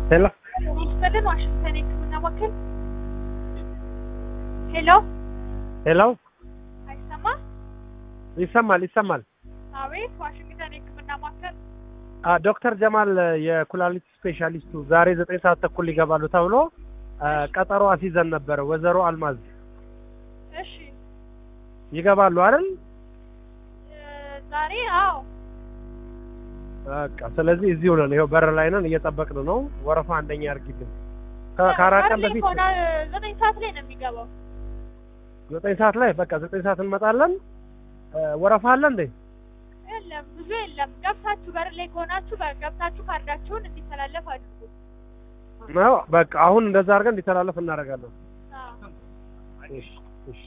ሄሎ ይስጥልን ዋሽንግተን የህክምና ማዕከል ሄሎ ሄሎ አይሰማ ይሰማል ይሰማል። አቤት ዋሽንግተን የህክምና ማዕከል አ ዶክተር ጀማል የኩላሊት ስፔሻሊስቱ ዛሬ ዘጠኝ ሰዓት ተኩል ይገባሉ ተብሎ አ፣ ቀጠሮ አስይዘን ነበረ። ወይዘሮ አልማዝ እሺ ይገባሉ አይደል? እ፣ ዛሬ አዎ በቃ ስለዚህ እዚሁ ነን። ይኸው በር ላይ ነን፣ እየጠበቅን ነው። ወረፋ አንደኛ ያርግልን። ከ- ከአራት ቀን ዛሬ በፊት ከሆነ ዘጠኝ ሰዓት ላይ ነው የሚገባው ዘጠኝ ሰዓት ላይ በቃ ዘጠኝ ሰዓት እንመጣለን። አ፣ ወረፋ አለ እንዴ? የለም ብዙ የለም ገብታችሁ በር ላይ ከሆናችሁ በ- ገብታችሁ ካርዳችሁን እንዲተላለፍ አድርጉ ነው በቃ አሁን እንደዛ አድርገን እንዲተላለፍ እናደርጋለን። አዎ እሺ